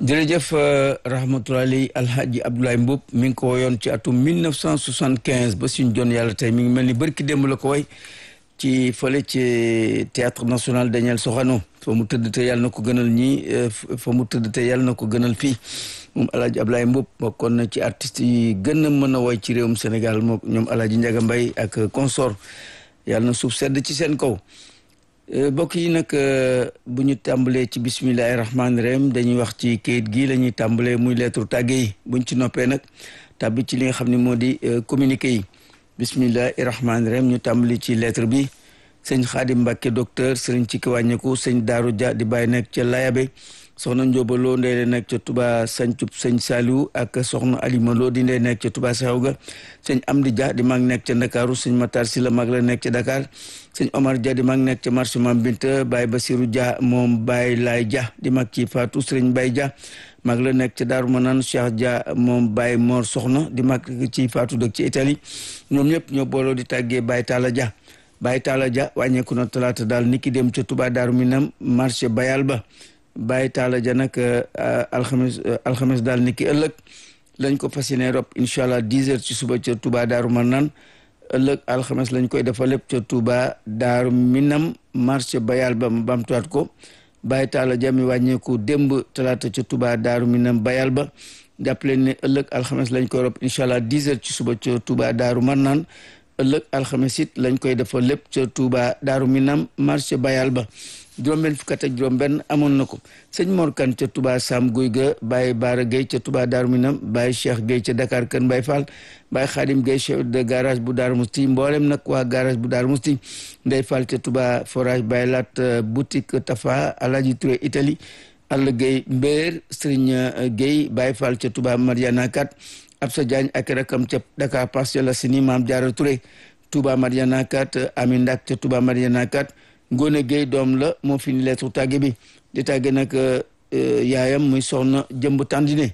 jërëjëf rahmatulahi alhaji Abdoulaye Mboup mi ngi ko woyoon ci atum 1975 ba suñ jon yàlla tey mi ngi mel ni bërki démb la ko woy ci fële ci théâtre national Daniel Sorano fa mu tëdd te yàlla na ko gënal ñii fa mu tëdd te yàlla na ko gënal fii moom alhaji Abdoulaye Mboup bokkoon na ci artistes yi gën a mën a woy ci réewum Sénégal moom ñoom alhaji Ndiaga Mbaye ak consort yàlla na suuf sedd ci seen kaw mbokk yi nag bu ñu tàmbalee ci bisimilahi rahmaani rahim dañuy wax ci kayit gi la ñuy tàmbalee muy lettre tàgge yi buñ ci noppee nag tàbbi ci li nga xam ne moo di communiqué yi bisimilahi rahmaani rahim ñu tàmbali ci lettre bi sëñ Xaadim Mbàkke docteur sëriñ ci ki wàññeeku sëñ Daaru Dia di bàyyi nekk ca Layabe soxna Njóobaloo ndey la nekk ca Touba Sancub sëñ Saliou ak soxna Alima Lo di ndey nekk ca Touba Saxawga sëñ Amdi Dia di mag nekk ca Ndakaaru sëñ Matar Si la mag la nekk ca Dakar sëñ Omar Dia di mag nekk ca marché Mam Binta Baye Basiru Dia moom Baye Laay Dia di mag ci Fatou sëriñ Baye Dia mag la nekk ca Daaru Manaan Cheikh Dia moom Baye Mor Soxna di mag ci Fatou dëkk ci Italie ñoom ñëpp ñoo booloo di tàggee Baye Talla Dia Baye Talla Dia wàññeeku na talaata daal niki dem ca Touba Daaru Minam marché Bayal ba Baye Talla Dia nag alxames alxames daal ni ki ëllëg lañ ko fas yéene rob incha allah dix heures ci suba ca Touba Daaru Marnaan ëllëg alxames lañ koy defal lépp ca Touba Daaru Minam marché Bayal ba mu bamtuwaat ko Baye Talla Dia mi wàññeeku démb talaata ca Touba Daaru Minam Bayal ba jàpp leen ne ëllëg alxames lañ koy rob incha allah dix heures ci suba ca Touba Daaru Marnaan ëllëg alxames it lañ koy defal lépp ca Touba Daaru Minam marché Bayal ba juróom-benn fukk ak juróom-benn amoon na ko sëñ Mor Kan ca Touba Sam Guy ga Baye Baara Gueye ca Touba Darou Minam Baye Cheikh Gueye ca Dakar Kën Baye Fall Baye Khadim Gueye chef de garage bu Darou Mousti mboolem nag waa garage bu Darou Mousti Ndeye Fall ca Touba forage Baye Lat boutique Tafa Alaji Touré Italie Alla Gueye Mbéer Serigne Gueye Baye Fall ca Touba Mariana Kat Absa Diagne ak rakam ca Dakar Parcelles Assainies Mame Diarra Touré Touba Mariana Kat Amin Ndak ca Touba Mariana Kat Ngone Gueye doom la moo fi ni lettre tàgge bi di tàgge nag yaayam muy soxna jëmb tandine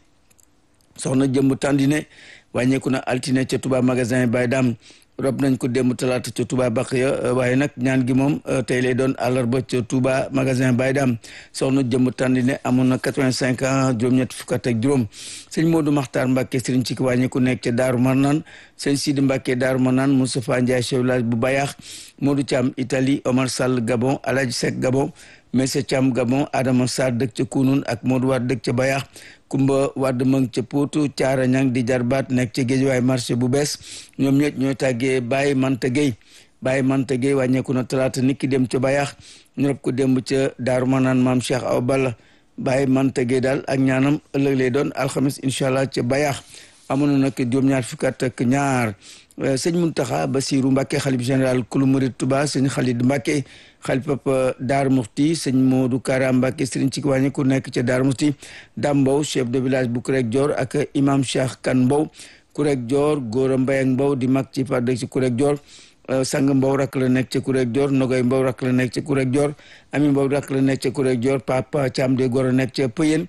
soxna jëmb tandine wàññeeku na altine ca Touba magasin Baye Dam rob nañ ko démb talaata ca Touba Baqiya waaye nag ñaan gi moom tey lay doon àllarba ca Touba magasin Baye Dam soxna jëmb tandine amoon na quatre-vingt-cinq ans juróom-ñett fukk ak juróom sëñ Modou Makhtar Mbacke sëriñ ci ki wàññeeku nekk ca Daaru Marnaan sëñ Sidi Mbacke Daaru Marnaan Moustapha Ndiaye chef village bu Bayax Modou Thiam Italie Omar Sall Gabon Alaji Seck Gabon Messe Thiam Gabon Adama Sarr dëkk ca Kunun ak Modou Wade dëkk ca Bayax Kumba Wade mang ca Potou Thiara Ñang di jarbaat nekk ca Géejawaay marché bu bees ñoom ñett ñooy tàggee Baye Manta Gueye Baye Manta Gueye wàññeeku na talaata nit ki dem ca Bayax ñu rob ko démb ca Daaru Manaan maam Cheikh Awa Balla Baye Manta Gueye daal ak ñaanam ëllëg lay doon alxamis incha allah ca Bayax amoon na nag juróom-ñaar fukk ak ñaar sëñ Muntaxa Basiru Mbàkke xalif général kulu murid Tuba sëñ Xalid Mbàkke xalif papa Daar Muxti sëñ Moodu Kara Mbàkke sëriñ ci wàññi ku nekk ca Daar Muxti Dam Mbow chef de village bu Kurek Dior ak imam Cheikh Kan Mbow Kurek Dior Góora Mbay ak Mbow di mag ci fàdde ci Kurek Dior sang Mbow rak la nekk ca Kurek Dior Nogoy Mbow rak la nekk ca Kurek Dior Ami Mbow rak la nekk ca Kurek Dior Papa Caam de Góor a nekk ca Pëyen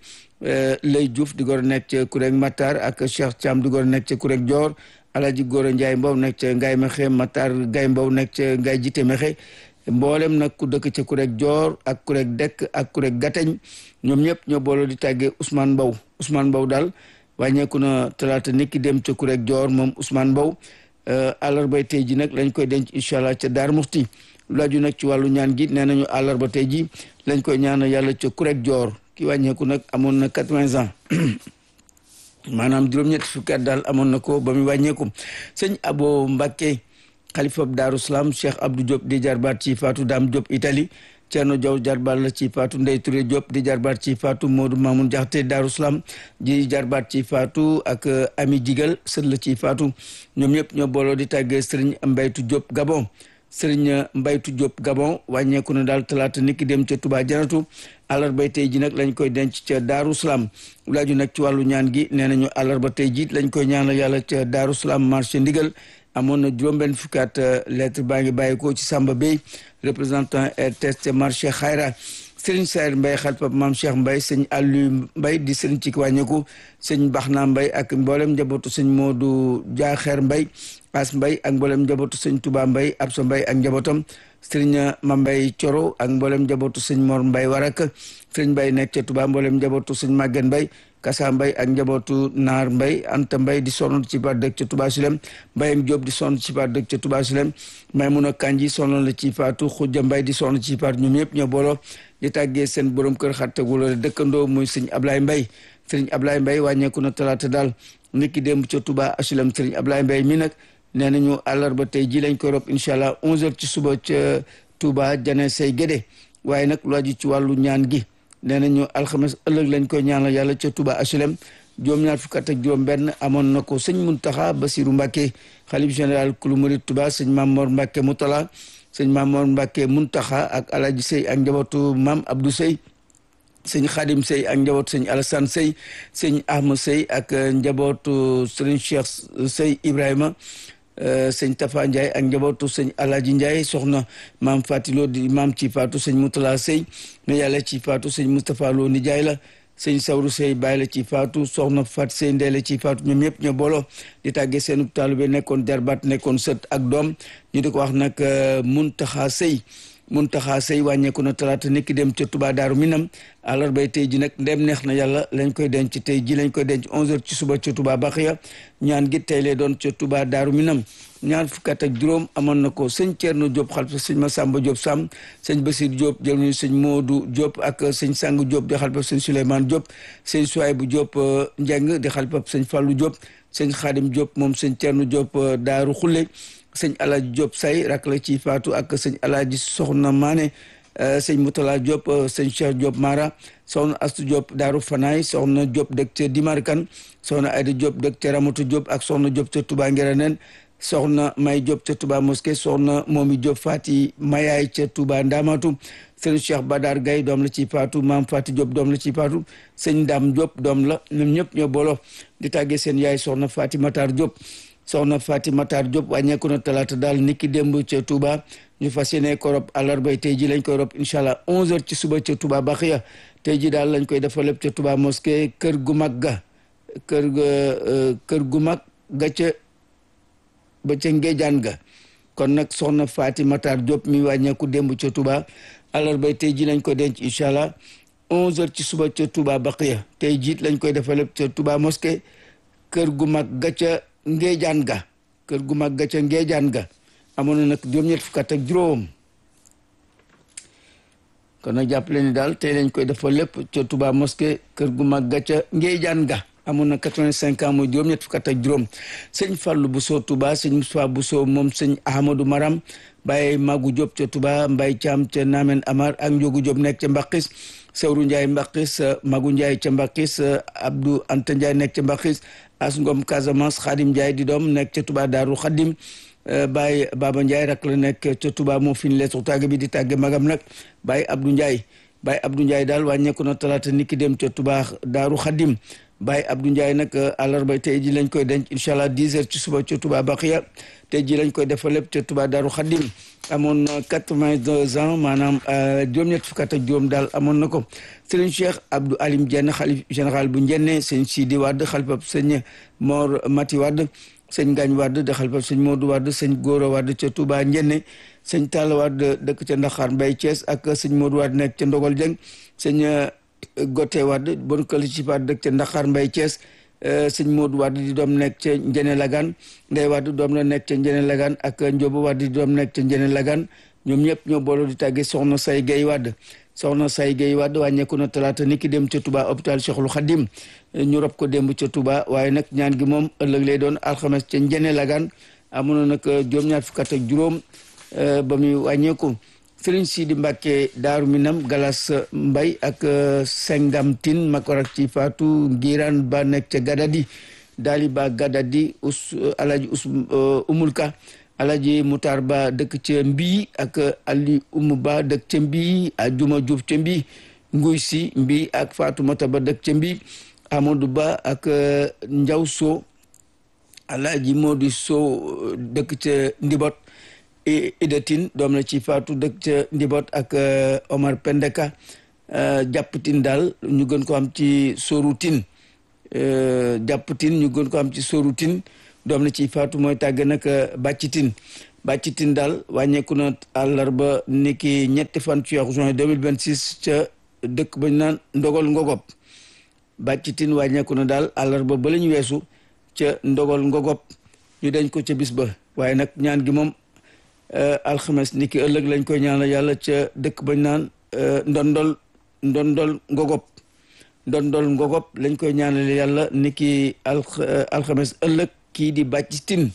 Lay Diouf di góor a nekk ca Kurek Matar ak Cheikh Caam di góor a nekk ca Kurek Dior Alaji Góor a Njaay Mbow nekk ca Ngaay Mexe Matar Gaay Mbow nekk ca Ngaay Jite Mexe mboolem nag ku dëkk ca Kurek Dior ak Kurek Dekk ak Kurek Gateñ ñoom ñëpp ñoo booloo di tàggee Ousmane Mbow Ousmane Mbow daal wàññeeku na talaata nit ki dem ca Kurek Dior moom Ousmane Mbow àllarbay tey ji nag lañ koy denc incha allah ca Daar Muxti lu laaju nag ci wàllu ñaan gi nee nañu àllarba tey ji lañ koy ñaanal yàlla ca Kurek Dior ki wàññeeku nag amoon na quatre-vingts ans maanaam juróom-ñetti fukki at daal amoon na ko ba muy wàññeeku sëñ Abo Mbacke xalifa Daaru Salaam Cheikh Abdou Diop di jarbaat ci Fatou Dame Diop Italie Thierno Diaw jarbaat la ci Fatou Ndey Touré Diop di jarbaat ci Fatou Modou Mamoun Diakhaté Daaru Salaam di jarbaat ci Fatou ak Ami Jigal sët la ci Fatou ñoom ñëpp ñoo booloo di tàggee Serigne Mbaytu Diop Gabon Serigne Mbaytu Diop Gabon wàññeeku na daal talaata nit ki dem ca Touba Janatu àllarba tey ji nag lañ koy denc ca Daaru Salaam laaju nag ci wàllu ñaan gi nee nañu àllarba tey ji lañ koy ñaanal yàlla ca Daaru Salaam marché ndigal amoon na juróom-benn fukkaat lettre baa ngi bàyyikoo ci Samba Bey représentant RTS ca marché Xayra Serigne Sayer Mbaye xalifa maam Cheikh Mbaye sëñ Aliou Mbaye di sëriñ ci wàññeeku sëñ Baxna Mbaye ak mboolem njabootu sëñ Modou Jaaxeer Mbaye As Mbaye ak mboolem njabootu sëñ Touba Mbaye Absa Mbaye ak njabootam sëriñ Mambay Coro ak mboolem njabootu sëñ Mor Mbay Warak sëriñ Mbay nekk ca Touba mboolem njabootu sëñ Maguette Mbay Kasa Mbay ak njabootu Naar Mbay Anta Mbay di sonn ci par dëkk ca Touba Silem Mbayam Diop di sonn ci par dëkk ca Touba Silem Maymuna Kanji sonn la ci faatu Xujja Mbay di sonn ci par ñoom yëpp ñoo booloo di tàggee seen borom kër xattaguloo dëkkandoo muy sëñ Ablaye Mbay sëriñ Ablaye Mbay wàññeeku na talaata daal niki démb ca Touba Silem sëriñ Ablaye Mbay mi nag nee nañu àllarba tey ji lañ koy rob incha allah 11h ci suba ca Touba jane say gédé waaye nag lu aju ci wàllu ñaan gi nee nañu alxames ëllëg lañ koy ñaanal yàlla ca Touba HLM juróom-ñaar fukk ak juróom-benn amoon na ko sëñ Muntaxa Basiru Mbàkke xalif général kulu murid Touba sëñ Mamor Mbàkke Mutala sëñ Mamor Mbàkke Muntaxa ak Alaji Sey ak njabootu Mam Abdou Sey sëñ Xaadim Sey ak njabootu sëñ Alassane Sey sëñ Ahma Sey ak njabootu sëriñ Cheikh Sey Ibrahima sëñ Tafa Ndiaye ak njabootu sëñ Alaaji Ndiaye soxna maam Fatilo di maam ci faatu sëñ Moutala Sey ne yàlla ci faatu sëñ Moustapha Lo ni Ndiaye la sëñ Sawru Sey bàyyi la ci faatu soxna Fat Sey ndey la ci faatu ñoom ñëpp ñoo booloo di tàggee seenu taalibe nekkoon jarbaat nekkoon sët ak doom ñu di ko wax nag Muntaxa Sey Muntaxa Sey wàññeeku na talaata nekki dem ca Touba Daaru Minam àllarbay tey ji nag ndem neex na yàlla lañ koy denc tey ji lañ koy denc 11h ci suba ca Touba Baxiya ñaan gi tey lay doon ca Touba Daaru Minam ñaar fukkat ak juróom amoon na ko sëñ Thierno Diop xalfa sëñ Massamba Diop Sam sëñ Basir Diop jël ñu sëñ Modou Diop ak sëñ Sang Diop di xalfa sëñ Souleymane Diop sëñ Souaybou Diop Njeng di xalfa sëñ Fallou Diop sëñ Khadim Diop moom sëñ Thierno Diop Daaru Xulle sëñ Alaaji Diop say rak la ci faatu ak sëñ Alaaji Soxna Maane sëñ Moutala Diop sëñ Cheikh Diop Mara soxna Astu Diop Daaru Fanaay soxna Diop dëkk ca Dimarkan soxna Ayda Diop dëkk ca Ramatu Diop ak soxna Diop ca Touba Ngeraneen soxna May Diop ca Touba Mosquée soxna Momi Diop Fati Mayaay ca Touba Ndamatu sëñ Cheikh Badar Gaye doom la ci faatu maam Fati Diop doom la ci faatu sëñ Dam Diop doom la ñoom ñëpp ñoo booloo di tàggee seen yaay soxna Fati Matar Diop soxna Fati Matar Diop wàññeeku na talaata daal niki démb ca Touba ñu fas yéene ko rob àllarbay tey ji lañ koy rob incha allah 11h ci suba ca Touba Baxiya tey ji daal lañ koy defal lépp ca Touba mosquée kër gu mag ga kër ga kër gu mag ga ca ba ca Ngéjaan ga kon nag soxna Fati Matar Diop mi wàññeeku démb ca Touba àllarbay tey ji lañ koy denc incha allah 11h ci suba ca Touba Baxiya tey jiit lañ koy defal lépp ca Touba mosquée kër gu mag ga ca ngeejaan ga kër gu mag ga ca ngeejaan ga amoon na nag juróom-ñett fukk ak juróom kon nag jàppale ni daal tey lañ koy defal lépp ca Touba mosquée kër gu mag ga ca ngeejaan ga amoon na quatre-vingt-cinq ans mooy juróom-ñett fukk ak juróom sëñ Fallou Bousso Touba sëñ Moustapha Bousso moom sëñ Ahmadou Maram Baye Magu Diop ca Touba Mbaye Thiam ca Namen Amar ak Ndiogu Diop nekk ca Mbaqis Sewru Ndiaye Mbaqis Magu Ndiaye ca Mbaqis Abdou Anta Ndiaye nekk ca Mbaqis As Ngom Casamance Khadim Ndiaye di doom nekk ca Touba Daaru Khadim Baye Baba Ndiaye rak la nekk ca Touba moo fi ñu leetu tàgg bi di tàgge magam nag Baye Abdou Ndiaye Baye Abdou Ndiaye daal wàññeeku na talaata niki dem ca Touba Daaru Khadim Baye Abdou Ndiaye nag àllarba tey ji lañ koy denc incha allah 10 heures ci suba ca Touba Baxiya tey ji lañ koy defal lépp ca Touba Daaru Khadim amoon na 82 ans maanaam juróom-ñett fukk ak juróom daal amoon na ko sëriñ Cheikh Abdou Alim Dieng xalif général bu Njenne sëñ Sidi Wade xalifab sëñ Mor Mati Wade sëñ Ngañ Wade de xalifab sëñ Modou Wade sëñ Gora Wade ca Touba Njenne sëñ Talla Wade dëkk ca Ndaxaar Mbay Thiès ak sëñ Modou Wade nekk ca Ndogol Dieng sëñ Gote Wade bon këli ci paat dëkk ca Ndaxaar Mbay Thiès sëñ Modou Wade di doom nekk ca Njene Lagan Ndey Wade doom la nekk ca Njene Lagan ak Njóobu Wade di doom nekk ca Njene Lagan ñoom ñëpp ñoo booloo di tàgge soxna Say Gay Wade soxna Say Gay Wade wàññeeku na talaata ni ki dem ca Touba hôpital Cheikhul Khadim ñu rob ko démb ca Touba waaye nag ñaan gi moom ëllëg lay doon alxames ca Njene Lagan amoon na nag juróom-ñaar fukk ak juróom ba muy wàññeeku Sëriñ Sidi Mbàkke Daaru Minam Galas Mbay ak Sengam Tin makorak ci Faatu Ngiraan ba nekk ca Gadadi Daali ba Gadadi us Alaji us Umulka Alaji Mutar Ba dëkk ca Mbii ak Ali Umu Ba dëkk ca Mbii Ajuma Juuf ca Mbii Nguy Si Mbii ak Faatumata Ba dëkk ca Mbii Amadou Ba ak Njaw So Alaji Modi So dëkk ca Ndibot idatin doom la ci faatu dëkk ca ndibot ak Omar Pendeka jàppatin daal ñu gën ko am ci sorutin jàppatin ñu gën ko am ci sorutin doom la ci faatu mooy tàgge nag bàccitin Bàcci Tine daal wàññeeku na àllarba niki ñetti fan ci weeru juin 2026 ca dëkk bañ naan ndogal ngogop Bàcci Tine wàññeeku na daal àllarba ba la ñu weesu ca ndogal ngogop ñu dañ ko ca bis ba waaye nag ñaan gi moom alxames niki ëllëg lañ koy ñaanal yàlla ca dëkk bañ naan ndondol ndondol ngogop ndondol ngogop lañ koy ñaanal yàlla niki alxames ëllëg kii di Bàcci Tine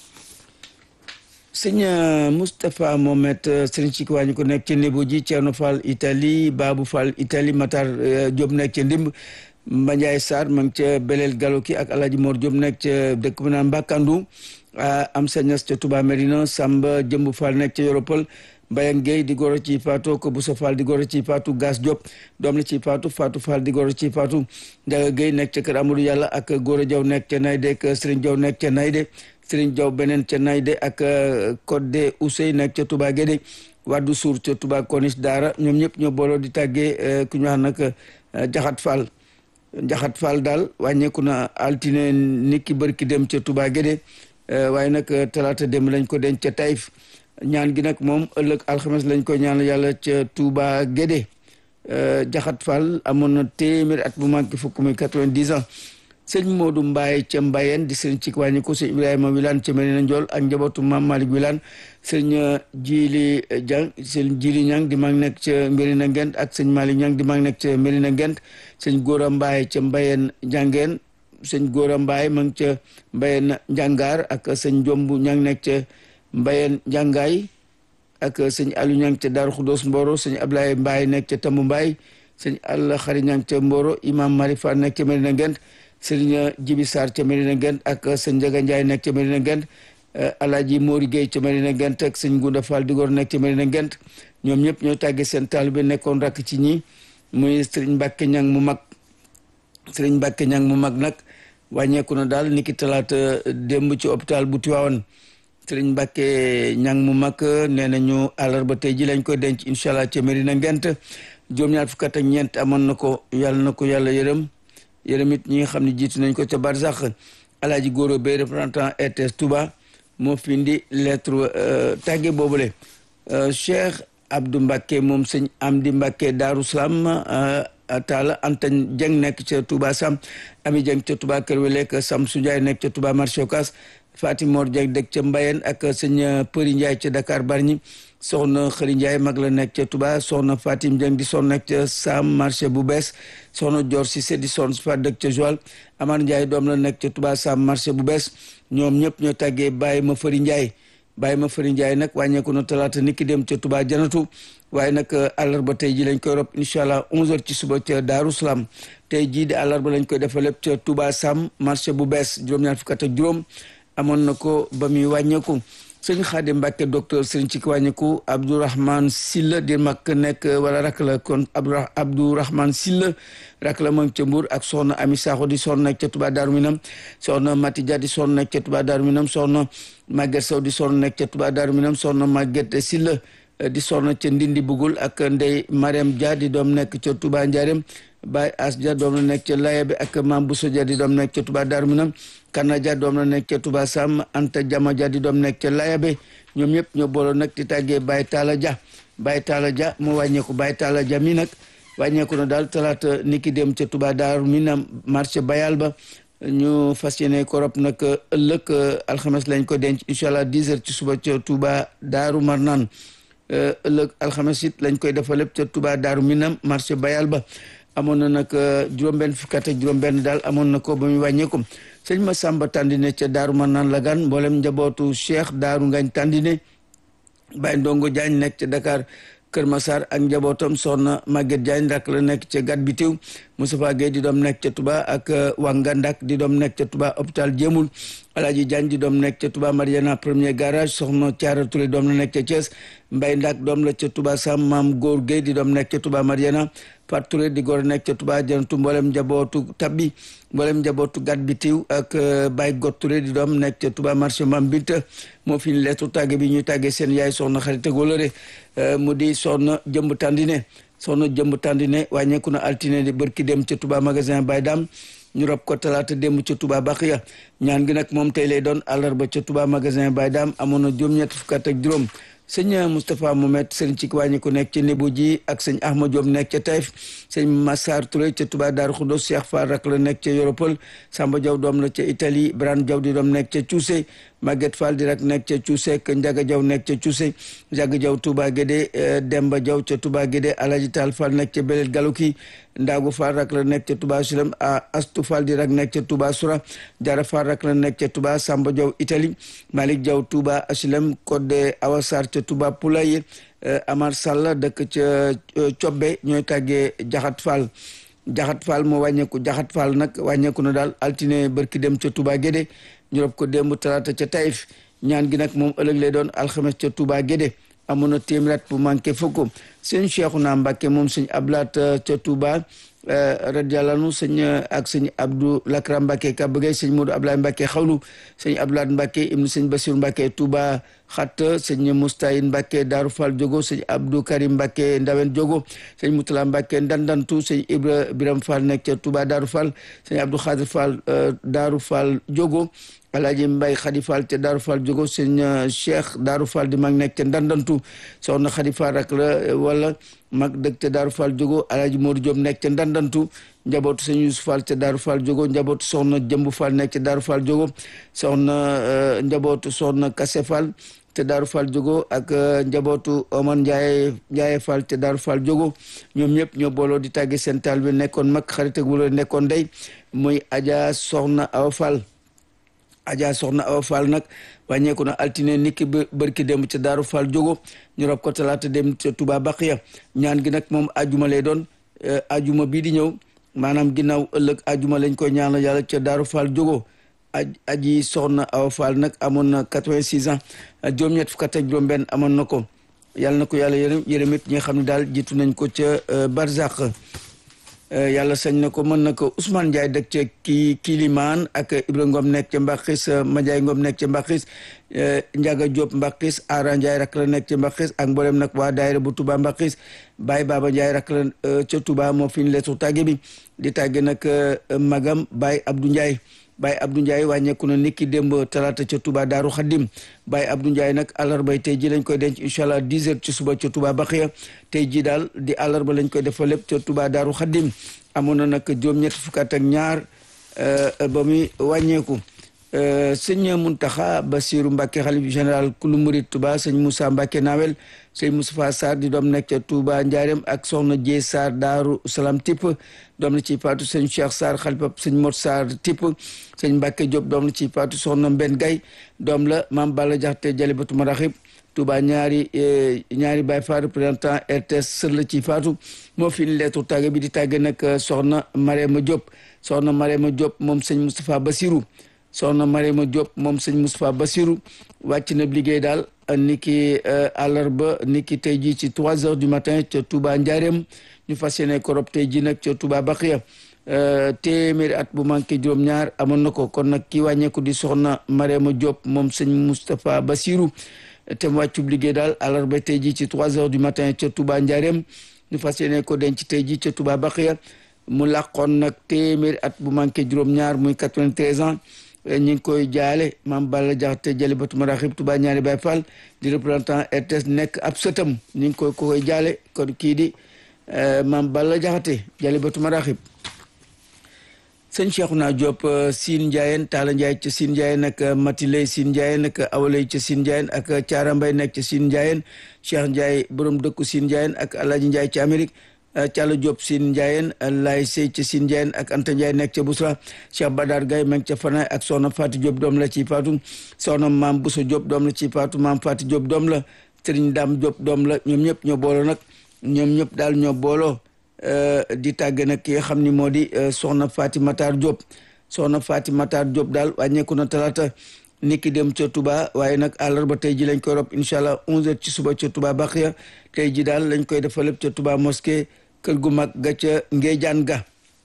sëñ Moustapha Mohamed sëriñ ci waa ñu ko nekk ca Nebo ji Thierno Fall Italie Babou Fall Italie Matar Diop nekk ca Ndimb Mbandiaye Sarr ma ngi ca Belel Galoki ak Alaaji Mor Diop nekk ca dëkk bu naan Mbakandu am sa ñas ca Touba Merina Samba Jëmb Fall nekk ca Yoropol Mbayang Gueye di goro ci Fatou ko Boussa Fall di goro ci Fatou Gas Diop doom la ci Fatou Fatou Fall di goro ci Fatou Ndiaga Gueye nekk ca kër Amadou Yàlla ak Gora Diaw nekk ca Nayde ak Serigne Diaw nekk ca Nayde Serigne Diaw beneen ca Nayde ak Codé Ousey nekk ca Touba Guédé Waddu Suur ca Touba Konis Daara ñoom ñëpp ñoo booloo di tàggee ku ñu wax nag Jaxat Fall Jaxat Fall daal wàññeeku na altine niki bërki dem ca Touba Guédé waaye nag talaata dem lañ ko denc ca Taïf ñaan gi nag moom ëllëg alxames lañ ko ñaan yàlla ca Touba Guédé Jaxat Fall amoon na téeméeri at bu manqué fukk muy quatre-vingt-dix ans sëñ Modou Mbaye ca Mbayeen di sëñ cik wàññi ko sëñ Ibrahima Wilane ca Medina Ndiol ak njabootu Mame Malick Wilane sëñ Jili Diang sëñ Jili Ñang di mag nekk ca Medina Ngent ak sëñ Malick Ñang di mag nekk ca Medina Ngent sëñ Gora Mbaye ca Mbayeen Njàngeen sëñ Gora Mbaye ma ngi ca Mbayeen Njàngaar ak sëñ Jombu Ñang nekk ca Mbayeen Njàngaay ak sëñ Aliou Ñang ca Daaru Xudoos Mboro sëñ Ablaye Mbaye nekk ca Tambu Mbaye sëñ Alla Xari Ñang ca Mboro imam Marifa nekk ca Medina Ngent sëriñ Jibi Sarr ca Medina Ngent ak sëñ Njaga Njaay nekk ca Medina Ngent Alaaji Mori Gueye ca Medina Ngent ak sëñ Gunda Fall Digor nekk ca Medina Ngent ñoom ñëpp ñoo tàggee seen taalibe nekkoon rakk ci ñi muy sëriñ Mbàkke Ñang mu mag sëriñ Mbàkke Ñang mu mag nag wàññeeku na daal niki talaata démb ci hôpital bu Tiwaawan sëriñ Mbàkke Ñang mu mag nee nañu àllarba tey ji lañ koy denc incha allah ca Medina Ngent juróom-ñaar fukk ak ñeent amoon na ko yàlla na ko yàlla yërëm yërëm it ñi nga xam ne jiitu nañ ko ca barsax alaaji góoro bay représentant RTS Touba moo fi indi lettre tàgge boobule Cheikh Abdou Mbacké moom sëñ Amdi Mbacké Daaru Salaam Taala Anta Dieng nekk ca Touba Sam Ami Dieng ca Touba Kër Welek Samsu Ndiaye nekk ca Touba marché Ocass Fatim Mor Dieng dëkk ca Mbayeen ak sëñ Përi Ndiaye ca Dakar Bargny soxna Xëri Ndiaye mag la nekk ca Touba soxna Fatim Dieng di son nekk ca Sam marché bu bees soxna Dior Cissé di son fa dëkk ca Joal Amar Ndiaye doom la nekk ca Touba Sam marché bu bees ñoom ñëpp ñoo tàggee Baye ma Fëri Ndiaye Baye ma Fëri Ndiaye nag wàññeeku na talaata nit ki dem ca Touba janatu waaye nag àllarba tey ji lañ koy rob incha allah 11h ci suba ca Daaru Salaam tey jii di àllarba lañ koy defal lépp ca Touba Sam marché bu bees juróom-ñaar fukk ak juróom amoon na ko ba muy wàññeeku sëñ Xaadim Mbàkke docteur sëriñ ci wàññeeku Abdourahman Silla di mag nekk wala rak la kon Abdourahman Silla rak la moom ca Mbuur ak soxna Ami Sakho di soxna nekk ca Touba Daaru Minam soxna Mati Dia di soxna nekk ca Touba Daaru Minam soxna Maguette Sow di soxna nekk ca Touba Daaru Minam soxna Maguette Silla di soxna ca Ndindi Bugul ak Ndey Mariam Dia di doom nekk ca Touba Ndiarème Baye As Dia doom la nekk ca Layabe ak Mam Bousso Dia di doom nekk ca Touba Daaru Minam Kana Dia doom la nekk ca Touba Sam Anta Jama Dia di doom nekk ca Layabe ñoom ñëpp ñoo booloo nag di tàggee Baye Talla Dia Baye Talla Dia mu wàññeeku Baye Talla Dia mi nag wàññeeku na daal talaata niki dem ca Touba Daaru Minam marché Bayal ba ñu fas yéene ko rob nag ëllëg alxames lañ ko denc incha allah 10 heures ci suba ca Touba Daaru Marnaan ëllëg alxames it lañ koy defal lépp ca Touba Daaru Minam marché Bayal ba amoon na nag juróom-benn fukki at ak juróom-benn daal amoon na ko ba muy wàññeeku sëñ ma Samba Tandine ca Daaru Marnaan Lagan mboolem njabootu Cheikh Daaru Ngañ Tandine Baye Ndongo Diagne nekk ca Dakar Kër Massar ak njabootam soxna Maguette Diagne rak la nekk ca Gat Bitiw Moustapha Gueye di doom nekk ca Touba ak Wangandak di doom nekk ca Touba hôpital Jéemul Alaaji Diagne di doom nekk ca Touba Mariana premier garage soxna Thiara Touré doom la nekk ca Thiès Mbay Ndak doom la ca Touba Sam Maam Góor Gueye di doom nekk ca Touba Mariana Fat Touré di góor nekk ca Touba janatu mboolem njabootu tabbi mboolem njabootu Gat Bitiw ak Baye Got Touré di doom nekk ca Touba marché Mam Binta moo fi lettu tàgge bi ñuy tàggee seen yaay soxna xarit góolare mu di soxna jëmb tàndine soxna jëmb tàndine wàññeeku na altine di bërki dem ca Touba magasin Baye Dam ñu rob ko talaata démb ca Touba Baxiya ñaan gi nag moom tey lay doon àllarba ca Touba magasin Baye Dame amoon na juróom-ñett fukk ak juróom sëñ Moustapha Mohamed sëriñ ci wàññi ku nekk ca Nebo ji ak sëñ Ahmad Diop nekk ca Taïf sëñ Massar Touré ca Touba Darou Khoudoss Cheikh Fall rak la nekk ca Yoropol Samba Diaw doom la ca Italie Bran Diaw di doom nekk ca Thioussé Maguette Fall di rak nekk ca Thioussé ak Ndiaga Diaw nekk ca Thioussé Ndiaga Diaw Touba Guédé Demba Diaw ca Touba Guédé Alaji Tall Fall nekk ca Belel Galouki Ndaagu Fall rak la nekk ca Touba Sulem Astu Fall di rak nekk ca Touba Soura Jara Fall rak la nekk ca Touba Samba Diaw Italie Malick Diaw Touba Sulem Codé Awasar ca Touba Poulaye Amar Sall dëkk ca Cobbe ñooy tàggee Jaxat Fall Jaxat Fall moo wàññeeku Jaxat Fall nag wàññeeku na daal altine barki dem ca Touba Guédé ñu rob ko démb talaata ca Taïf ñaan gi nag moom ëllëg lay doon alxames ca Touba Guédé amoon na téeméer bu manqué fukk sëñ Cheikhouna Mbacké moom sëñ Ablaat ca Touba radiyallahu sëñ ak sëñ Abdou Lakram Mbacké Kabagay sëñ Modou Ablaye Mbacké xawlu sëñ Ablaat Mbacké ibnu sëñ Bassirou Mbacké Touba xat sëñ Moustayin Mbacké Darou Fall Diogo sëñ Abdou Karim Mbacké Ndawen Diogo sëñ Moutala Mbacké Ndandantu sëñ Ibra Biram Fall nekk ca Touba Darou Fall sëñ Abdou Khadir Fall Darou Fall Diogo Alaaji Mbay Xadi Fall ca Daaru Fall jógo sëñ Cheikh Daaru Fall di mag nekk ca ndandantu soxna Xadi Fall rak la wala mag dëkk ca Daaru Fall jógo Alaaji Moodu Jóob nekk ca ndandantu njabootu sëñ Yusuf Fall ca Daaru Fall jógo njabootu soxna Jëmb Fall nekk ca Daaru Fall jógo soxna njabootu soxna Kase Fall te Daaru Fall jógo ak njabootu Oman Ndiaye Ndiaye Fall te Daaru Fall jógo ñoom ñëpp ñoo booloo di tàgge seen taal bi nekkoon mag xarit ak wala nekkoon day muy Adja Soxna Awa Fall Adja Soxna Awa Fall nag wàññeeku na altine niki bërki dem ca Daaru Fall jógo ñu rob ko talaata dem ca Touba Baqiya ñaan gi nag moom ajuma lay doon ajuma bii di ñëw maanaam ginnaaw ëllëg ajuma lañ koy ñaanal yàlla ca Daaru Fall jógo aj aji Soxna Awa Fall nag amoon na quatre-vingt-six ans juróom-ñett fukk ak juróom benn amoon na ko yàlla na ko yàlla yërëm yërëm it ñi nga xam ne daal jiitu nañ ko ca Barzak yàlla sañ na ko mën na ko Ousmane Ndiaye dëkk ca kii Kilimaan ak Ibra Ngom nekk ca Mbaxis Madiaye Ngom nekk ca Mbaxis Ndiaga Diop Mbaxis Ara Ndiaye rak la nekk ca Mbaxis ak mboolem nag waa daayira bu Touba Mbaxis Baye Baba Ndiaye rak la ca Touba moo fi ñu leetu tàgge bi di tàgge nag magam Baye Abdou Ndiaye Baye Abdou Ndiaye wàññeeku na niki démb talaata ca Touba Daaru Xaddim Baye Abdou Ndiaye nag àllarbay tey ji lañ koy denc incha allah 10 heures ci suba ca Touba Baxiya tey ji daal di àllarba lañ koy defal lépp ca Touba Daaru Xaddim amoon na nag juróom-ñetti fukk ak ñaar ba muy wàññeeku sëñ Muntaxa Basiru Mbàkke xalif général kulu murid Touba sëñ Moussa Mbàkke Nawel sëñ Moustapha Sarr di doom nekk ca Touba Ndiarème ak soxna Jee Sarr Daaru Salaam tipp doom la ci paatu sëñ Cheikh Sarr xalifa sëñ Mot Sarr tipp sëñ Mbàkke Diop doom la ci paatu soxna Mbenn Gay doom la Maam Balla Jaxate Jalibatu Maraxib Touba ñaari ñaari Baye Fall représentant RTS sër la ci faatu moo fi ni leetu tàgge bi di tàgge nag soxna Marema Diop soxna Marema Diop moom sëñ Moustapha Bassirou soxna Marema Diop moom sëñ Moustapha Bassirou wàcc na liggéey daal ni ki àllarba ni ki tey jii ci trois heures du matin ca Touba Ndiarème ñu fas yéene korob tey jii nag ca Touba Baxiya téeméeri at bu manqué juróom-ñaar amoon na ko kon nag ki wàññeeku di soxna Marema Diop moom sëñ Moustapha Bassirou te mu wàccub liggéey daal àllarba tey jii ci trois heures du matin ca Touba Ndiarème ñu fas yéene ko denc tey jii ca Touba Baxiya mu làqoon nag téeméeri at bu manqué juróom-ñaar muy quatre-vingt-treize ans ñu ngi koy jaale maam Balla Jaxate Jalibatu Maraxib Touba ñaari Baye Fall di représentant RTS nekk ab sëtam ñu ngi koy ko koy jaale kon kii di maam Balla Jaxate Jalibatu Maraxib sëñ Cheikhouna Diop Sine Ndiayeen Talla Ndiaye ca Sine Ndiayeen ak Matiley Sine Ndiayeen ak Awaley ca Sine Ndiayeen ak Thiara Mbay nekk ca Sine Ndiayeen Cheikh Ndiaye borom dëkku Sine Ndiayeen ak Alaaji Ndiaye ca Amérique Thiala Diop Sine Ndiayeen Laay Sey ca Sine Ndiayeen ak Anta Ndiaye nekk ca Bousra Cheikh Badar Gaye ma ngi ca Fanaay ak Soxna Fatou Diop doom la ci Fatou Soxna Maam Bousso Diop doom la ci Fatou Maam Fatou Diop doom la Serigne Dame Diop doom la ñoom ñëpp ñoo booloo nag ñoom ñëpp daal ñoo booloo di tàgge nag ki nga xam ni moo di soxna Faati Matar Diop soxna Faati Matar Diop daal wàññeeku na talaata niki dem ca Touba waaye nag àllarba tey ji lañ koy rob incha allah 11h ci suba ca Touba Baxiya tey ji daal lañ koy defal lépp ca Touba mosquée kër gu mag ga ca Ngéejaan ga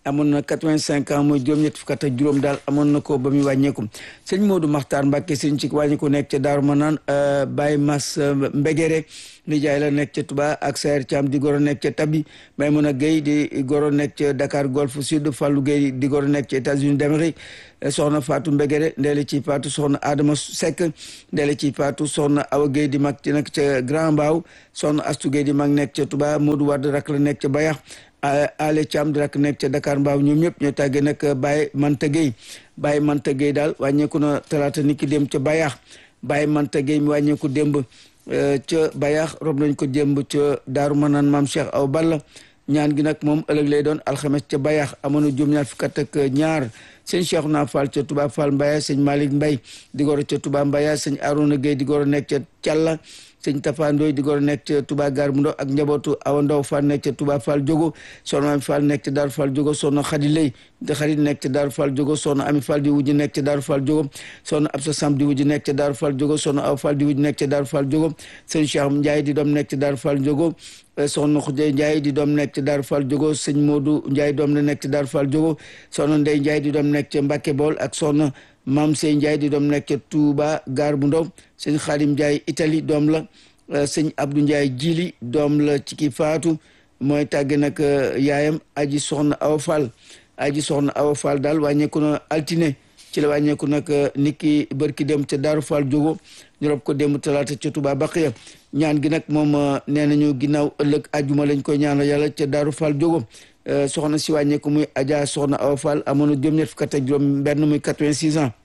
amoon na quatre-vingt-cinq ans mooy juróom-ñett fukk ak juróom daal amoon na ko ba muy wàññeeku sëñ Modou Makhtar Mbacke sëñ ci wàññeeku nekk ca Daaru Manaan Baye Mas Mbegere nijaay la nekk ca Touba ak Sayer Thiam di goro nekk ca Tabi Maymuna Gueye di goro nekk ca Dakar Golf Sud Fallou Gueye di goro nekk ca États-Unis d'Amérique soxna Fatou Mbegere ndeele ci Fatou soxna Adama Seck ndeele ci Fatou soxna Awa Gueye di mag ci nekk ca Grand Mbao soxna Astou Gueye di mag nekk ca Touba Modou Wade rak la nekk ca Bayax Ale Thiam di rak nekk ca Dakar Mbao ñoom ñëpp ñoo tàggee nag Baye Manta Gueye Baye Manta Gueye daal wàññeeku na talaata niki dem ca Bayax Baye Manta Gueye mi wàññeeku démb ca Bayax rob nañ ko démb ca Daaru Manaan maam Cheikh Aw Balla ñaan gi nag moom ëllëg lay doon alxames ca Bayax amoon na juróom ñaar fukk ak ñaar sëñ Cheikh naa Fall ca Touba Fall Mbaya sëñ Malick Mbay di goro ca Touba Mbaya sëñ Arona Gueye di goro nekk ca Calla sëñ Tafa Ndoy di goro nekk ca Touba Gar bu Ndaw ak njabootu Awa Ndaw Fall nekk ca Touba Fall Jogo soxna Ami Fall nekk ca Daaru Fall Jogo soxna Xadi Lay di xarit nekk ca Daaru Fall Jogo soxna Ami Fall di wujj nekk ca Daaru Fall Jogo soxna Absa Sam di wujj nekk ca Daaru Fall Jogo soxna Aw Fall di wujj nekk ca Daaru Fall Jogo sëñ Cheikh Ndiaye di doom nekk ca Daaru Fall Jogo soxna Xujje Ndiaye di doom nekk ca Daaru Fall Jogo sëñ Modou Ndiaye doom la nekk ca Daaru Fall Jogo soxna Ndey Ndiaye di doom nekk ca Mbàkke Bool ak soxna Maam Sey Ndiaye di doom nekk ca Touba Gar bu Ndaw sëñ Xaadim Ndiaye Italie doom la sëñ Abdou Ndiaye Jili doom la ci ki faatu mooy tàgge nag yaayam aji soxna Awa Fall aji soxna Awa Fall daal wàññeeku na altine ci la wàññeeku nag niki bërki dem ca Daaru Fall Jogo ñu rob ko démb talaata ca Touba Baqiya ñaan gi nag moom nee nañu ginnaaw ëllëg ajuma lañ koy ñaanal yàlla ca Daaru Fall Jogo soxna si wàññeeku muy Adja soxna Awa Fall amoon na juróom-ñett fukk ak juróom benn muy quatre-vingt-six ans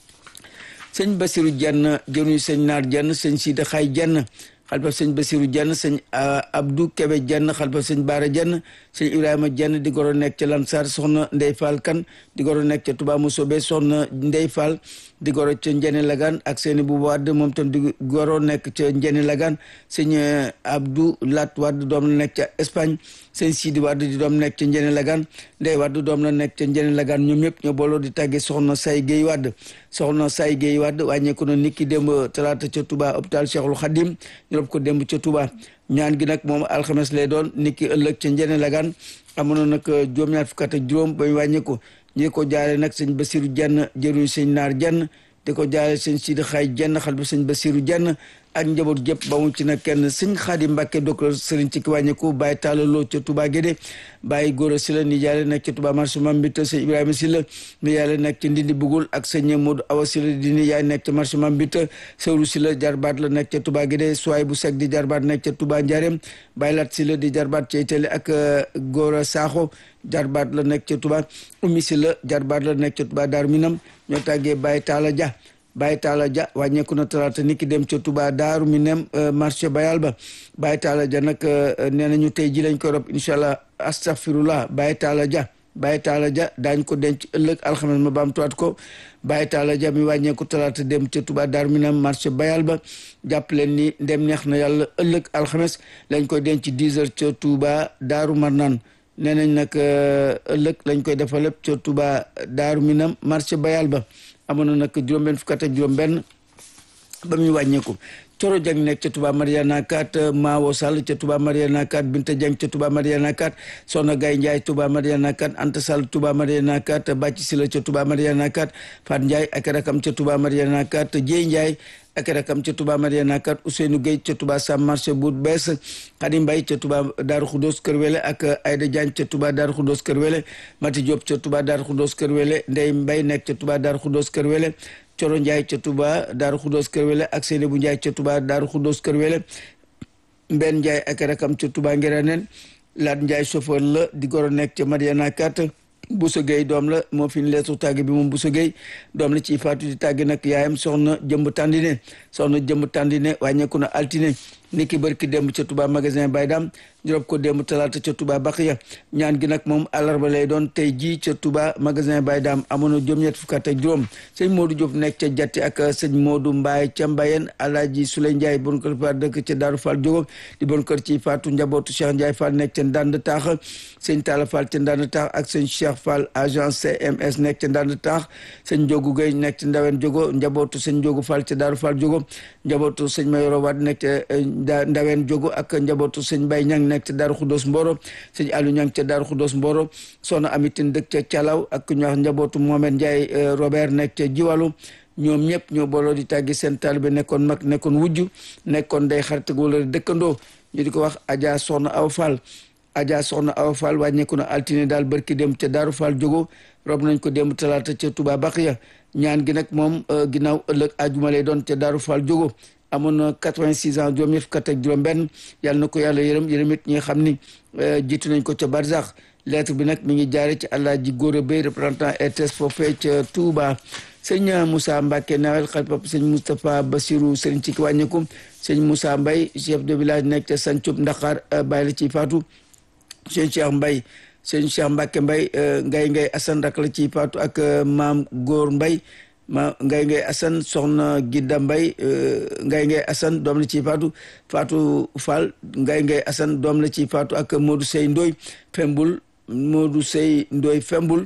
sëñ Basiru Jenn jëruñu sëñ Naar Jenn sëñ Sida Xaay Jenn xalifa sëñ Basiru Jenn sëñ Abdou Kebe Jenn xalifa sëñ Baara Jenn sëñ Ibrahima Jenn di goro nekk ca Lansar soxna Ndey Fall Kan di goro nekk ca Touba Mousobé soxna Ndey Fall di goro ca Njene Lagan ak seeni bu Wadd moom tam di goro nekk ca Njene Lagan sëñ Abdou Lat Wadd doom la nekk ca Espagne sëñ Sidi Wadd di doom nekk ca Njene Lagan Ndey Wadd doom la nekk ca Njene Lagan ñoom ñëpp ñoo booloo di tàggee soxna Say Gueye Wadd soxna Say Gueye Wadd wàññeeku na niki démb talaata ca Touba hôpital Cheikhul Khadim ñu rob ko démb ca Touba ñaan gi nag moom alxames lay doon niki ëllëg ca Njene Lagan amoon na nag juróom-ñaar fukk ak juróom ba ñu wàññeeku ñi ko jaale nag sëñ Basiru Jenn jëruñu sëñ Naar Jenn di ko jaale sëñ Sidi Xaay Jenn xal ba sëñ Basiru Jenn ak njaboot gépp ba mu ci nag kenn sëñ Xaadim Mbàkke docteur sëriñ ci ki wàññeeku bàyyi taalaloo ca Touba Guédé bàyyi góor a si la ni jaale nekk ca Touba marché Mam Mbita sëñ Ibrahima si la ni yàlla nekk ca Ndindi Bugul ak sëñ Modou Awa si la di ni yaay nekk ca marché Mam Mbita sëwru si la jarbaat la nekk ca Touba Guédé suwaay bu sek di jarbaat nekk ca Touba Ndiarème bàyyi lat si la di jarbaat ca Itali ak góor a Saaxo jarbaat la nekk ca Touba ummi si la jarbaat la nekk ca Touba Daaru Minam ñoo tàggee bàyyi taala ja Baye Talla Dia wàññeeku na talaata ni ki dem ca Touba Daaru Minam marché Bayal ba Baye Talla Dia nag nee nañu tey ji lañ koy rob incha allah astaghfirullah Baye Talla Dia Baye Talla Dia daañ ko denc ëllëg alxames ma baam tuwaat ko Baye Talla Dia mi wàññeeku talaata dem ca Touba Daaru Minam marché Bayal ba jàpp leen ni ndem neex na yàlla ëllëg alxames lañ koy denc 10 heures ca Touba Daaru Marnaan nee nañ nag ëllëg lañ koy defal lépp ca Touba Daaru Minam marché Bayal ba amoon na nag juróom-benn fukk ak juróom-benn ba muy wàññeeku Coro Jang nekk ca Touba Mariana 4 Maawo Sall ca Touba Mariana 4 Binta Jang ca Touba Mariana 4 Soxna Gay Ndiaye Touba Mariana 4 Anta Sall Touba Mariana 4 Bàcc Sila ca Touba Mariana 4 Fat Ndiaye ak rakam ca Touba Mariana 4 Jéy Ndiaye ak rakam ca Touba Mariana 4 Ousseynou Gueye ca Touba Sam marché bu bees Xadi Mbay ca Touba Daaru Xudoos Kër Wele ak Ayda Diagne ca Touba Daaru Xudoos Kër Wele Mati Diop ca Touba Daaru Xudoos Kër Wele Ndey Mbay nekk ca Touba Daaru Xudoos Kër Wele Coro Ndiaye ca Touba Daaru Xudoos Kër Wele ak Seynabou Ndiaye ca Touba Daaru Xudoos Kër Wele Mbenn Ndiaye ak rakam ca Touba Ngeraneen Laat Ndiaye chauffeur la di goro nekk ca Mariana 4 Bousso Gueye doom la moo fi leesu tàgg bi moom Bousso Gueye doom la ci faatu di tàgg nag yaayam soxna jëmb tàndine soxna jëmb tàndine wàññeeku na altine ni ki bërki démb ca Touba magasin Baydam ñu rob ko démb talaata ca Touba Baxiya ñaan gi nag moom àllarba lay doon tey jii ca Touba magasin Baydam amoon na juróom-ñett fukk ak juróom sëñ Modou Diop nekk ca Jatti ak sëñ Modou Mbaye ca Mbayeen Alaaji Souley Ndiaye bon kër fa dëkk ca Daaru Fall Jógob di bon kër ci faatu njabootu Cheikh Ndiaye Fall nekk ca Ndand Taax sëñ Talla Fall ca Ndand Taax ak sëñ Cheikh Fall agent CMS nekk ca Ndand Taax sëñ Njogu Gueye nekk ca Ndawen Jogo njabootu sëñ Njogu Fall ca Daaru Fall Jogo njabootu sëñ Mayoro Wade nekk ca Ndaween Jogo ak njabootu sëñ Bay Ñang nekk ca Daaru Xudoos Mboro sëñ Aliou Ñang ca Daaru Xudoos Mboro soxna Amitin dëkk ca Calaw ak ñu wax njabootu Mohamed Ndiaye Robert nekk ca Jiwalu ñoom ñëpp ñoo booloo di tàggi seen taalibe nekkoon mag nekkoon wujj nekkoon day xarit wala dëkkandoo ñu di ko wax Adja Soxna Aw Fall Adja Soxna Aw Fall wàññeeku na altine daal barki dem ca Daaru Fall Jogo rob nañ ko démb talaata ca Touba Baxiya ñaan gi nag moom ginnaaw ëllëg ajuma lay doon ca Daaru Fall Jogo amoon na 86 ans juróom ñett fukk ak juróom-benn yàlla na ko yàlla yërëm yërëm it ñi nga xam ni jiitu nañ ko ca Barzax lettre bi nag mi ngi jaare ci Alaaji Góora Bay représentant RTS foofee ca Touba sëñ Moussa Mbacke nawel xalifa sëñ Moustapha Bassirou sëriñ ci ki wàññeeku sëñ Moussa Mbaye chef de village nekk ca Sancub Ndaxaar bàyyi la ci faatu sëñ Cheikh Mbaye sëñ Cheikh Mbacke Mbaye ngay ngay Assane rak la ci faatu ak maam Góor Mbaye ma ngay ngay Assane soxna Gidda Mbaye ngay ngay Assane doom la ci faatu faatu Fall ngay ngay Assane doom la ci faatu ak Modou Sey Ndoy Fembul Modou Sey Ndoy Fembul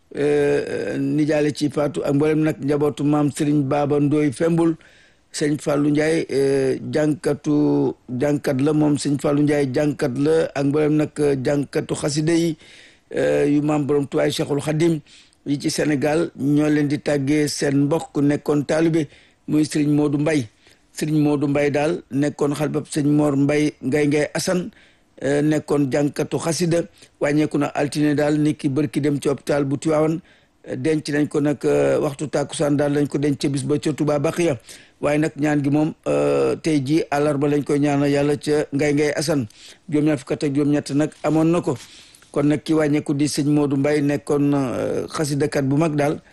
nijaale ci faatu ak mboolem nag njabootu maam Serigne Baba Ndoy Fembul sëñ Fallou Ndiaye jànkatu jànkat la moom sëñ Fallou Ndiaye jànkat la ak mboolem nag jànkatu xasida yi yu maam borom tuwaay Cheikhul Khadim yi ci Sénégal ñoo leen di tàggee seen mbokk nekkoon taalibe muy Serigne Modou Mbaye Serigne Modou Mbaye daal nekkoon xalbab sëñ Mor Mbaye ngay ngay Assane nekkoon jànkatu xasida wàññeeku na altine daal nit ki bërki dem ci hôpital bu Tiwaawan denc nañ ko nag waxtu tàkkusaan daal lañ ko denc ca bis ba ca Touba Baxiya waaye nag ñaan gi moom tey jii àllarba lañ koy ñaanal yàlla ca ngay ngay Assane juróom-ñaar fukk ak juróom-ñett nag amoon na ko kon nag ki wàññeeku di sëñ Modou Mbaye nekkoon xasidakat bu mag daal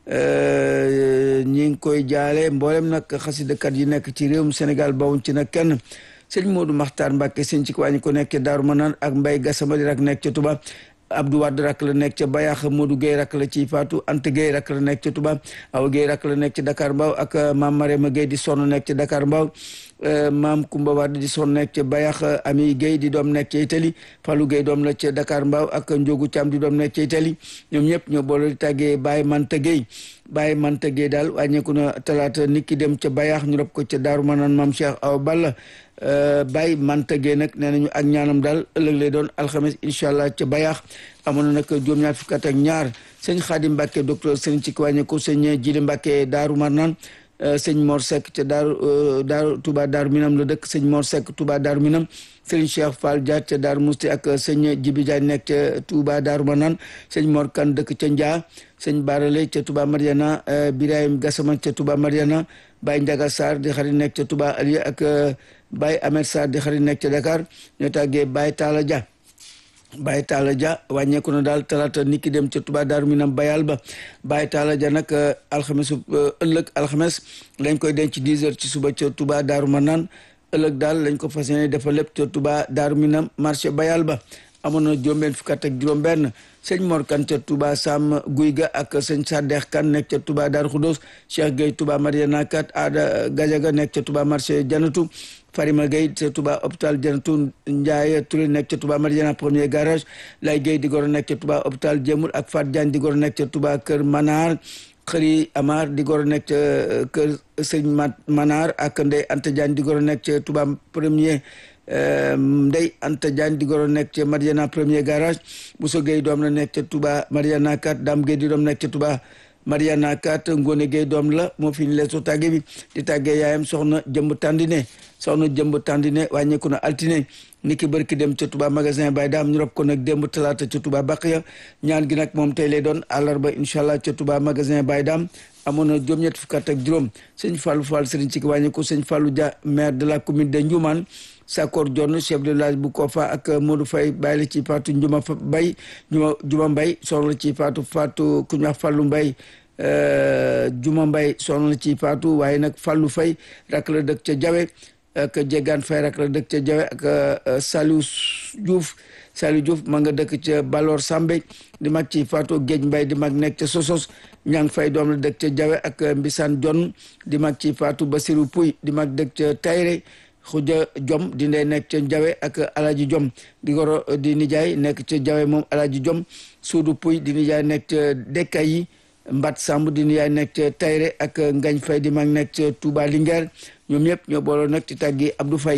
ñi ngi koy jaale mboolem nag xasidakat yi nekk ci réewum Sénégal bawuñ ci nag kenn sëñ Modou Makhtar Mbacke sëñ ci wàññi ko nekk Daaru Manaan ak Mbaye Gassama di rak nekk ca Touba Abdou Wade rak la nekk ca Bayax Modou Gueye rak la ci Fatou Anta Gueye rak la nekk ca Touba Awa Gueye rak la nekk ca Dakar Mbaaw ak Maam Marema Gueye di sonn nekk ca Dakar Mbaaw Maam Kumba Wade di sonn nekk ca Bayax Ami Gueye di doom nekk ca Italie Fallou Gueye doom la ca Dakar Mbaaw ak Ndiogu Thiam di doom nekk ca Italie ñoom ñëpp ñoo boole di tàggee Baye Manta Gueye Baye Manta Gueye daal wàññeeku na talaata nit ki dem ca Bayax ñu rob ko ca Daaru Manaan Maam Cheikh Awa Balla Baye Manta Gueye nag nee nañu ak ñaanam daal ëllëg lay doon alxames incha allah ca Bayax amoon na nag juróom-ñaar fukk ak ñaar sëñ Xaadim Mbàkke docteur sëñ ci wàññeeku sëñ Jili Mbàkke Daaru Marnaan sëñ Mor Seck ca Daaru Daaru Touba Daaru Minam la dëkk sëñ Mor Seck Touba Daaru Minam sëñ Cheikh Fall Dia ca Daaru Musti ak sëñ Jibi Diagne nekk ca Touba Daaru Marnaan sëñ Mor Kan dëkk ca Njaa sëñ Barale ca Touba Mariana Birahim Gassama ca Touba Mariana Baye Ndiaga Sarr di xarit nekk ca Touba Alieu ak Baye Ahmed Sarr di xarit nekk ca Dakar ñoo tàggee Baye Talla Dia Baye Talla Dia wàññeeku na daal talaata nit ki dem ca Touba Daaru Minam bayal ba Baye Talla Dia nag alxames ëllëg alxames lañ koy denc 10 heures ci suba ca Touba Daaru Manaan ëllëg daal lañ ko fas yéene dafa lépp ca Touba Daaru Minam marché bayal ba amoon na juróom-benn fukk ak juróom-benn sëñ Mor Kan ca Touba Sam Guy ga ak sëñ Sadex Kan nekk ca Touba Daaru Xudoos Cheikh Gueye Touba Mariana Kat Ada Gajaga nekk ca Touba marché Janatu Farima Gueye ca Touba hôpital Janatu Ndiaye Touré nekk ca Touba Mariana premier garage Lay Gueye di goro nekk ca Touba hôpital Jemul ak Fat Diagne di goro nekk ca Touba Kër Manar Xëri Amar di goro nekk ca Kër Sëñ Manar ak Ndey Anta Diagne di goro nekk ca Touba premier Ndey Anta Diagne di goro nekk ca Mariana premier garage Bousso Gueye doom la nekk ca Touba Mariana 4 Dame Gueye di doom nekk ca Touba Mariana 4 Ngone Gueye doom la moo fi ñu leesu tàgge bi di tàggee yaayam soxna jëmb tàndine soxna jëmb tàndine wàññeeku na altine ni ki bërki dem ca Touba magasin Baye Daam ñu rob ko nag démb talaata ca Touba Baqiya ñaan gi nag moom tey lay doon àllarba incha allah ca Touba magasin Baye Daam amoon na juróom-ñett fukk ak juróom sëñ Fallou Fall sëriñ ci ki wàññeeku sëñ Fallou Dia maire de la commune de Ndioumane Sakor Dione chef de village bu Kofa ak Modou Faye bàyyi la ci Fatou Njuma Bay Njuma Juma Mbay soxna la ci Fatou Fatou ku ñu wax Fallou Mbay Juma Mbay soxna la ci Fatou waaye nag Fallou Faye rak la dëkk ca Jawe ak Jegaan Faye rak la dëkk ca Jawe ak Saliou Diouf Saliou Diouf ma nga dëkk ca Balor Sambe di mag ci Fatou Géej Mbay di mag nekk ca Sosos Ñang Fay doom la dëkk ca Jawe ak Mbisaan Jon di mag ci Fatou Basirou Pouy di mag dëkk ca Tayre xuja jom di ndey nekk ca jawe ak alaji jom di goro di nijaay nekk ca jawe moom alaji jom suudu puy di nijaay nekk ca dekka yi mbat samb di nijaay nekk ca tayre ak ngañ fay di mag nekk ca Touba Linguère ñoom ñëpp ñoo booloo nag ci tàggi Abdou Fay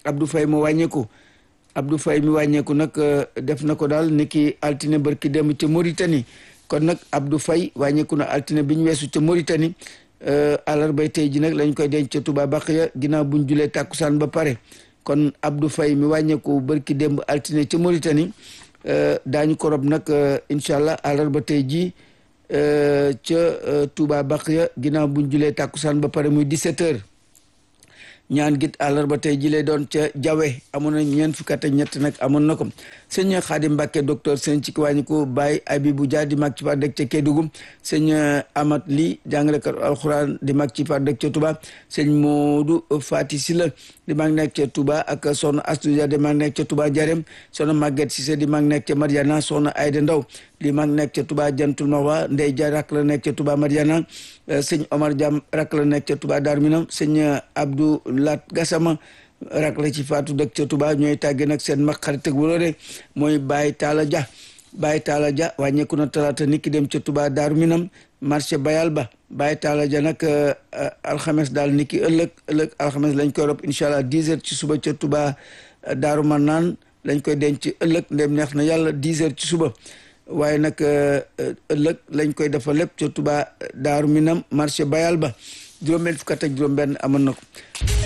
Abdou Faye mu wàññeeku Abdou Faye mi wàññeeku nag def na ko daal ni ki altine barki dem ca Mauritanie kon nag Abdou Faye wàññeeku na altine bi ñu weesu ca Mauritanie àllarbay tey ji nag lañ koy denc ca Touba Baqiya ginnaaw buñ julee tàkkusaan ba pare kon Abdou Faye mi wàññeeku barki démb altine ca Mauritanie daañu ko rob nag incha allah àllarba tey jii ca Touba Baqiya ginnaaw buñ julee tàkkusaan ba pare muy 17 heures ñaan git àllarba tey ji lay doon ca jawe amoon na ñeent fukki at ak ñett nag amoon na ko sëñ Xaadim Mbàkke docteur sëñ ci wàññi ko Baye Abibu Dia di mag ci par dëkk ca Kédougou sëñ Amat Li jàngalekat alxuraan di mag ci par dëkk ca Touba sëñ Moodu Fati Sila di mag nekk ca Touba ak soxna Astu Dia di mag nekk ca Touba Jarem soxna Maguette Cissé di mag nekk ca Mariana soxna Ayda Ndaw di mag nekk ca Touba Jantul Mawa Ndey Dia rak la nekk ca Touba Mariana sëñ Omar Diam rak la nekk ca Touba Dar Minam sëñ Abdou Lat Gassama rak la ci faatu dëkk ca Touba ñooy tàgge nag seen mag xarit ak wóllëre mooy Baye Talla Dia Baye Talla Dia wàññeeku na talaata nit ki dem ca Touba Daaru Minam marché Bayal ba Baye Talla Dia nag alxames daal nit ki ëllëg ëllëg alxames lañ koy rob incha allah 10 heures ci suba ca Touba Daaru Manaan lañ koy denc ëllëg ndem neex na yàlla 10 heures ci suba waaye nag ëllëg lañ koy defa lépp ca Touba Daaru Minam marché Bayal ba juróom-benn fukk ak juróom-benn amoon na ko